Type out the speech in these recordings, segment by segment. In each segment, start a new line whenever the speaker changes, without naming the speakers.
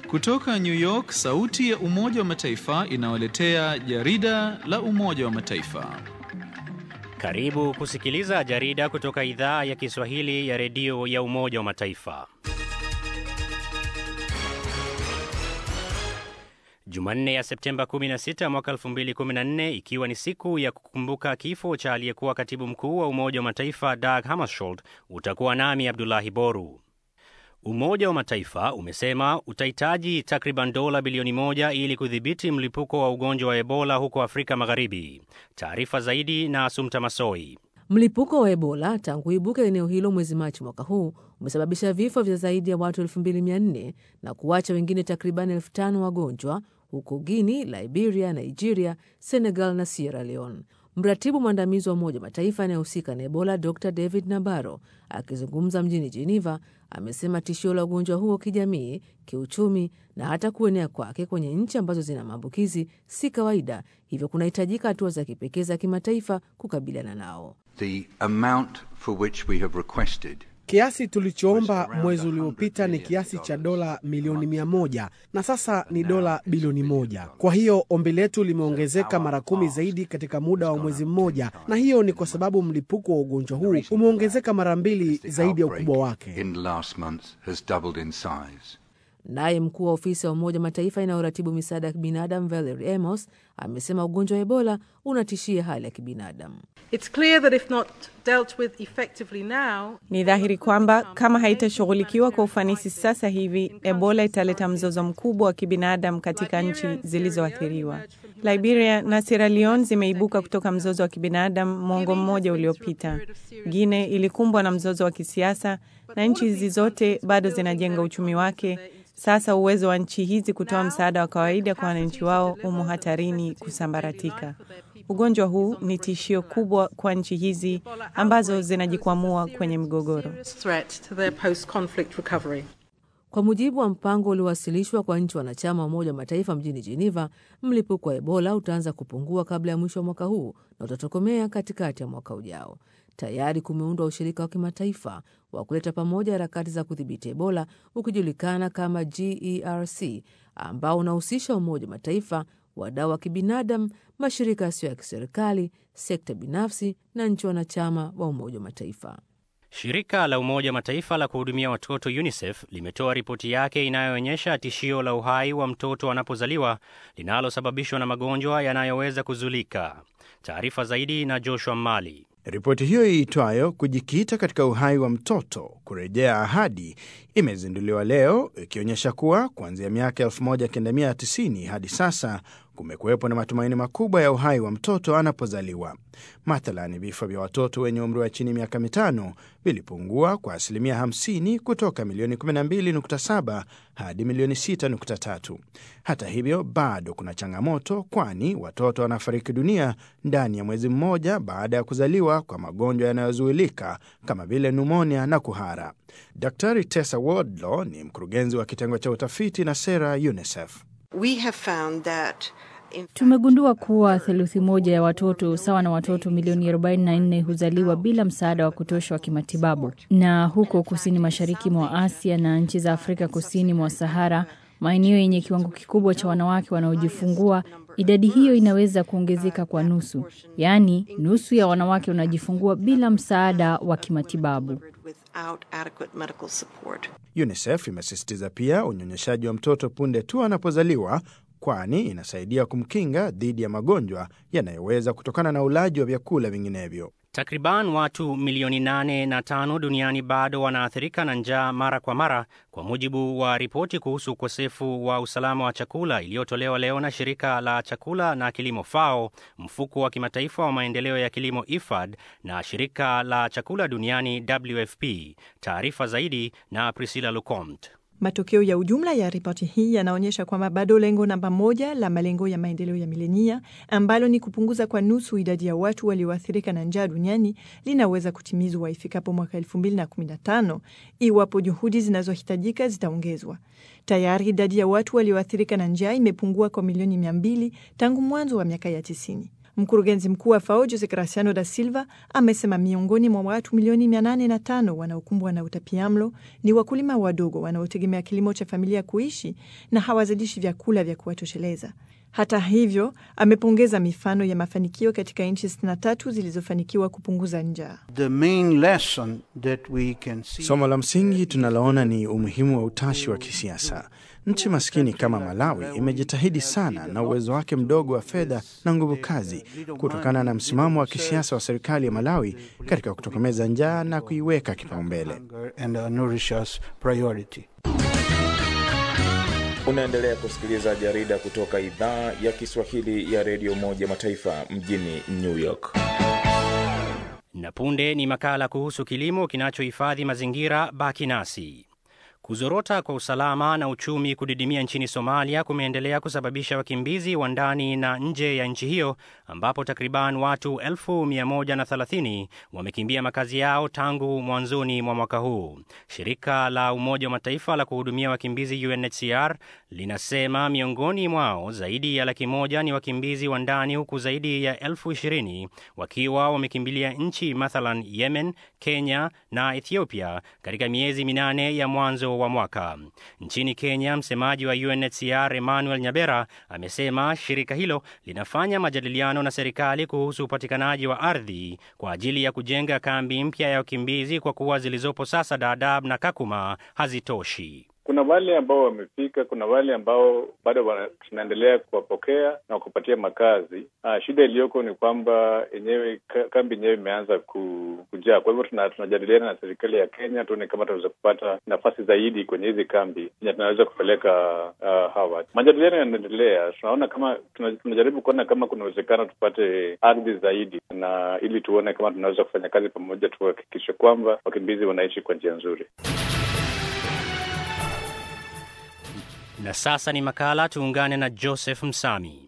Kutoka New York, sauti ya Umoja wa Mataifa inawaletea jarida la Umoja wa Mataifa.
Karibu kusikiliza jarida kutoka idhaa ya Kiswahili ya redio ya Umoja wa Mataifa. Jumanne ya Septemba 16 mwaka 2014, ikiwa ni siku ya kukumbuka kifo cha aliyekuwa katibu mkuu wa Umoja wa Mataifa Dag Hammarskjöld, utakuwa nami Abdulahi Boru. Umoja wa Mataifa umesema utahitaji takriban dola bilioni moja ili kudhibiti mlipuko wa ugonjwa wa Ebola huko Afrika Magharibi. Taarifa zaidi na Asumta Masoi.
Mlipuko wa Ebola tangu ibuke eneo hilo mwezi Machi mwaka huu umesababisha vifo vya zaidi ya watu 2400 na kuacha wengine takriban 5000 wagonjwa huko Guini, Liberia, Nigeria, Senegal na Sierra Leone. Mratibu mwandamizi wa Umoja wa Mataifa anayehusika na Ebola Dr David Nabaro akizungumza mjini Geneva amesema tishio la ugonjwa huo kijamii, kiuchumi na hata kuenea kwake kwenye nchi ambazo zina maambukizi si kawaida, hivyo kunahitajika hatua za kipekee za kimataifa kukabiliana nao.
The amount for which we have requested
Kiasi tulichoomba mwezi uliopita ni kiasi cha dola milioni mia moja na sasa ni dola bilioni moja. Kwa hiyo ombi letu limeongezeka mara kumi zaidi katika muda wa mwezi mmoja, na hiyo ni kwa sababu mlipuko wa ugonjwa huu umeongezeka mara mbili zaidi ya ukubwa wake.
in the last month has doubled in size.
Naye mkuu wa ofisi ya Umoja wa Mataifa inayoratibu misaada ya kibinadamu Valerie Amos amesema ugonjwa wa Ebola unatishia hali ya kibinadamu.
It's clear that if not dealt with effectively now,
Ni dhahiri kwamba kama haitashughulikiwa kwa ufanisi sasa hivi, Ebola italeta mzozo mkubwa wa kibinadamu katika nchi zilizoathiriwa. Liberia na Sierra Leone zimeibuka kutoka mzozo wa kibinadamu mwongo mmoja uliopita. Guinea ilikumbwa na mzozo wa kisiasa na nchi hizi zote bado zinajenga uchumi wake. Sasa uwezo wa nchi hizi kutoa msaada wa kawaida kwa wananchi wao umo hatarini kusambaratika. Ugonjwa huu ni tishio kubwa kwa nchi hizi ambazo zinajikwamua kwenye migogoro.
threat to their post-conflict recovery.
Kwa mujibu wa mpango uliowasilishwa kwa nchi wanachama wa Umoja wa Mataifa mjini Geneva, mlipuko wa Ebola utaanza kupungua kabla ya mwisho wa mwaka huu na utatokomea katikati ya mwaka ujao. Tayari kumeundwa ushirika wa kimataifa wa kuleta pamoja harakati za kudhibiti Ebola ukijulikana kama GERC, ambao unahusisha Umoja wa Mataifa, wadau wa kibinadamu, mashirika yasiyo ya kiserikali, sekta binafsi na nchi wanachama wa Umoja wa Mataifa.
Shirika la Umoja wa Mataifa la kuhudumia watoto UNICEF limetoa ripoti yake inayoonyesha tishio la uhai wa mtoto anapozaliwa linalosababishwa na magonjwa yanayoweza kuzulika. Taarifa zaidi na Joshua Mali.
Ripoti hiyo iitwayo kujikita katika uhai wa mtoto kurejea ahadi imezinduliwa leo ikionyesha kuwa kuanzia miaka 1990 hadi sasa kumekuwepo na matumaini makubwa ya uhai wa mtoto anapozaliwa. Mathalani, vifo vya watoto wenye umri wa chini miaka mitano vilipungua kwa asilimia 50 kutoka milioni 12.7 hadi milioni 6.3. Hata hivyo, bado kuna changamoto, kwani watoto wanafariki dunia ndani ya mwezi mmoja baada ya kuzaliwa kwa magonjwa yanayozuilika kama vile numonia na kuhara. Daktari Tessa Wardlaw ni mkurugenzi wa kitengo cha utafiti na sera UNICEF.
We have found that in
Tumegundua kuwa theluthi moja ya watoto sawa na watoto milioni 44 huzaliwa bila msaada wa kutosha wa kimatibabu, na huko kusini mashariki mwa Asia na nchi za Afrika kusini mwa Sahara, maeneo yenye kiwango kikubwa cha wanawake wanaojifungua, idadi hiyo inaweza kuongezeka kwa nusu, yaani nusu ya wanawake wanajifungua bila msaada wa kimatibabu.
without adequate medical support.
UNICEF imesisitiza pia unyonyeshaji wa mtoto punde tu anapozaliwa, kwani inasaidia kumkinga dhidi ya magonjwa yanayoweza kutokana na ulaji wa vyakula vinginevyo.
Takriban watu milioni nane na tano duniani bado wanaathirika na njaa mara kwa mara, kwa mujibu wa ripoti kuhusu ukosefu wa usalama wa chakula iliyotolewa leo na shirika la chakula na kilimo FAO, mfuko wa kimataifa wa maendeleo ya kilimo IFAD na shirika la chakula duniani WFP. Taarifa zaidi na Priscilla Lucomte.
Matokeo ya ujumla ya ripoti hii yanaonyesha kwamba bado lengo namba moja la malengo ya maendeleo ya milenia ambalo ni kupunguza kwa nusu idadi ya watu walioathirika na njaa duniani linaweza kutimizwa ifikapo mwaka 2015 iwapo juhudi zinazohitajika zitaongezwa. Tayari idadi ya watu walioathirika na njaa imepungua kwa milioni 200 tangu mwanzo wa miaka ya 90.
Mkurugenzi mkuu wa FAO Jose Graciano da Silva amesema miongoni mwa watu milioni 805 wanaokumbwa na utapiamlo ni wakulima wadogo wanaotegemea kilimo cha familia kuishi na hawazalishi vyakula vya kuwatosheleza. Hata hivyo, amepongeza mifano ya mafanikio katika nchi 63 zilizofanikiwa kupunguza njaa.
Somo la msingi tunaloona ni umuhimu wa utashi wa kisiasa. Nchi maskini kama Malawi imejitahidi sana na uwezo wake mdogo wa fedha na nguvu kazi, kutokana na msimamo wa kisiasa wa serikali ya Malawi katika kutokomeza njaa na kuiweka kipaumbele.
Unaendelea kusikiliza jarida kutoka idhaa ya Kiswahili ya redio Umoja Mataifa mjini New York.
Na punde ni makala kuhusu kilimo kinachohifadhi mazingira. Baki nasi. Kuzorota kwa usalama na uchumi kudidimia nchini Somalia kumeendelea kusababisha wakimbizi wa ndani na nje ya nchi hiyo ambapo takriban watu 130 wamekimbia makazi yao tangu mwanzoni mwa mwaka huu. Shirika la Umoja wa Mataifa la kuhudumia wakimbizi UNHCR linasema miongoni mwao zaidi ya laki moja ni wakimbizi wa ndani huku zaidi ya elfu ishirini wakiwa wamekimbilia nchi mathalan Yemen, Kenya na Ethiopia katika miezi minane ya mwanzo wa mwaka. Nchini Kenya, msemaji wa UNHCR Emmanuel Nyabera amesema shirika hilo linafanya majadiliano na serikali kuhusu upatikanaji wa ardhi kwa ajili ya kujenga kambi mpya ya wakimbizi kwa kuwa zilizopo sasa Dadaab na Kakuma hazitoshi.
Kuna wale ambao wamefika, kuna wale ambao bado tunaendelea kuwapokea na kupatia makazi. Ah, shida iliyoko ni kwamba yenyewe kambi yenyewe imeanza kujaa. Kwa hivyo tunajadiliana na serikali ya Kenya tuone kama tunaweza kupata nafasi zaidi kwenye hizi kambi enye tunaweza kupeleka uh, hawa. Majadiliano yanaendelea, tunaona kama tunajaribu kuona kama kuna uwezekano tupate ardhi zaidi, na ili tuone kama tunaweza kufanya kazi pamoja, tuhakikishe kwamba wakimbizi wanaishi kwa njia nzuri.
Na sasa ni makala, tuungane na Joseph Msami.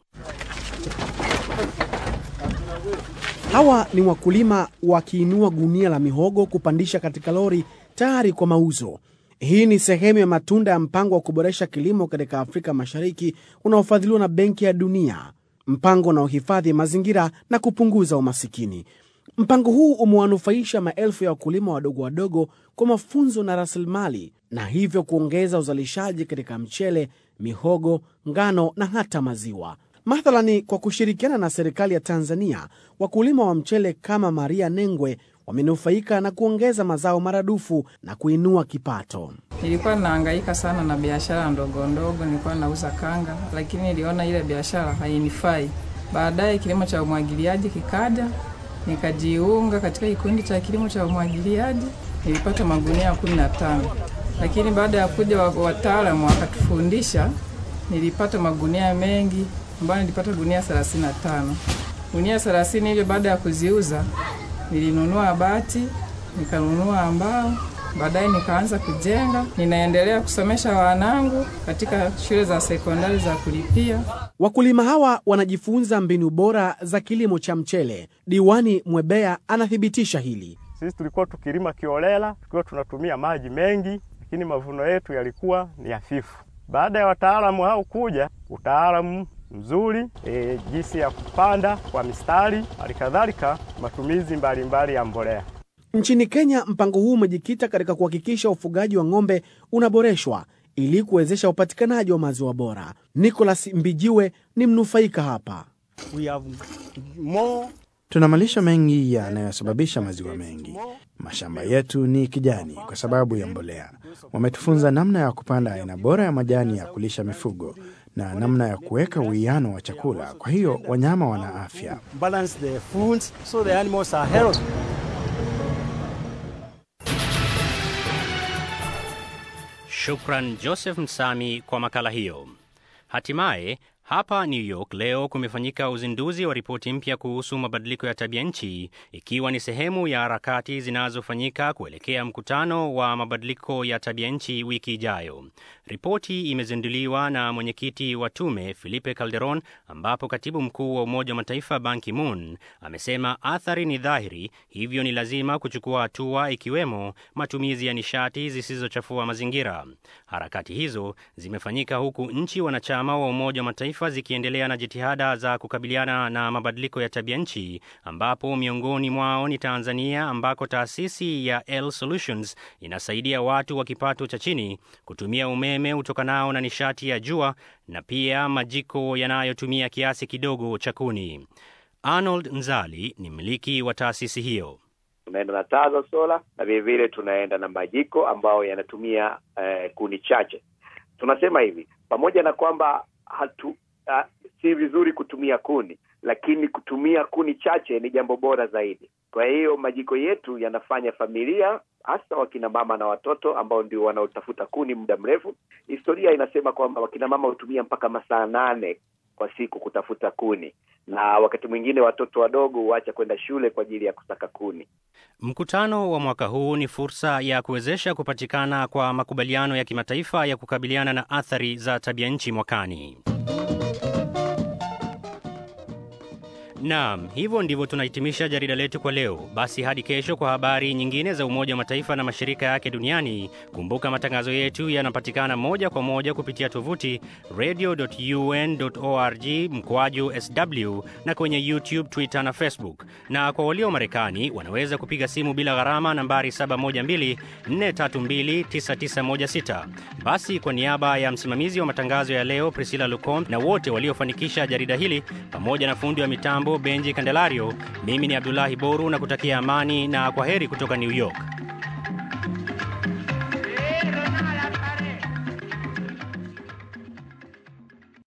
Hawa ni wakulima wakiinua gunia la mihogo kupandisha katika lori tayari kwa mauzo. Hii ni sehemu ya matunda ya mpango wa kuboresha kilimo katika Afrika Mashariki unaofadhiliwa na Benki ya Dunia, mpango unaohifadhi mazingira na kupunguza umasikini. Mpango huu umewanufaisha maelfu ya wakulima wadogo wadogo kwa mafunzo na rasilimali na hivyo kuongeza uzalishaji katika mchele, mihogo, ngano na hata maziwa. Mathalani, kwa kushirikiana na serikali ya Tanzania, wakulima wa mchele kama Maria Nengwe wamenufaika na kuongeza mazao maradufu na kuinua kipato.
Nilikuwa nahangaika sana na biashara ndogo ndogo, nilikuwa nauza kanga, lakini niliona ile biashara hainifai. Baadaye kilimo cha umwagiliaji kikaja, nikajiunga katika kikundi cha kilimo cha umwagiliaji, nilipata magunia kumi na tano lakini baada ya kuja wataalamu wakatufundisha, nilipata magunia mengi ambayo nilipata gunia 35. Gunia 30 hivyo, baada ya kuziuza nilinunua bati, nikanunua mbao, baadaye nikaanza kujenga. Ninaendelea kusomesha wanangu katika shule za sekondari za kulipia.
Wakulima hawa wanajifunza mbinu bora za kilimo cha mchele. Diwani Mwebea anathibitisha hili.
Sisi tulikuwa tukilima kiolela, tukiwa tunatumia maji mengi lakini mavuno yetu yalikuwa ni hafifu. Baada ya wataalamu hao kuja, utaalamu mzuri e, jinsi ya kupanda kwa mistari, halikadhalika matumizi mbalimbali mbali ya mbolea.
Nchini Kenya, mpango huu umejikita katika kuhakikisha ufugaji wa ng'ombe unaboreshwa ili kuwezesha upatikanaji wa maziwa bora. Nicholas Mbijiwe ni mnufaika hapa.
We have more... tuna malisho mengi yanayosababisha maziwa mengi. Mashamba yetu ni kijani kwa sababu ya mbolea. Wametufunza namna ya kupanda aina bora ya majani ya kulisha mifugo na namna ya kuweka uwiano wa chakula, kwa hiyo wanyama wana afya.
Shukran Joseph Msami kwa makala hiyo. Hatimaye hapa New York leo kumefanyika uzinduzi wa ripoti mpya kuhusu mabadiliko ya tabia nchi, ikiwa ni sehemu ya harakati zinazofanyika kuelekea mkutano wa mabadiliko ya tabia nchi wiki ijayo. Ripoti imezinduliwa na mwenyekiti wa tume Felipe Calderon, ambapo katibu mkuu wa Umoja wa Mataifa Ban Ki-moon amesema athari ni dhahiri, hivyo ni lazima kuchukua hatua, ikiwemo matumizi ya nishati zisizochafua mazingira. Harakati hizo zimefanyika huku nchi wanachama wa Umoja wa Mataifa Mataifa zikiendelea na jitihada za kukabiliana na mabadiliko ya tabia nchi, ambapo miongoni mwao ni Tanzania, ambako taasisi ya L Solutions inasaidia watu wa kipato cha chini kutumia umeme utokanao na nishati ya jua na pia majiko yanayotumia kiasi kidogo cha kuni. Arnold Nzali ni mmiliki wa taasisi hiyo.
Tunaenda na taa za sola na vilevile tunaenda na majiko ambayo yanatumia eh, kuni chache. Tunasema hivi, pamoja na kwamba hatu uh, si vizuri kutumia kuni, lakini kutumia kuni chache ni jambo bora zaidi. Kwa hiyo majiko yetu yanafanya familia, hasa wakina mama na watoto ambao ndio wanaotafuta kuni muda mrefu. Historia inasema kwamba wakina mama hutumia mpaka masaa nane kwa siku kutafuta kuni, na wakati mwingine watoto wadogo huacha kwenda shule kwa ajili ya kusaka kuni.
Mkutano wa mwaka huu ni fursa ya kuwezesha kupatikana kwa makubaliano ya kimataifa ya kukabiliana na athari za tabia nchi mwakani. Naam, hivyo ndivyo tunahitimisha jarida letu kwa leo. Basi hadi kesho kwa habari nyingine za Umoja wa Mataifa na mashirika yake duniani. Kumbuka matangazo yetu yanapatikana moja kwa moja kupitia tovuti radio.un.org mkwaju sw na kwenye YouTube, Twitter na Facebook. Na kwa walio Marekani wanaweza kupiga simu bila gharama nambari 712-432-9916. Basi kwa niaba ya msimamizi wa matangazo ya leo Priscilla Lucombe na wote waliofanikisha jarida hili pamoja na fundi wa mitambo Benji Candelario, mimi ni Abdullahi Boru na kutakia amani na kwa heri kutoka New York.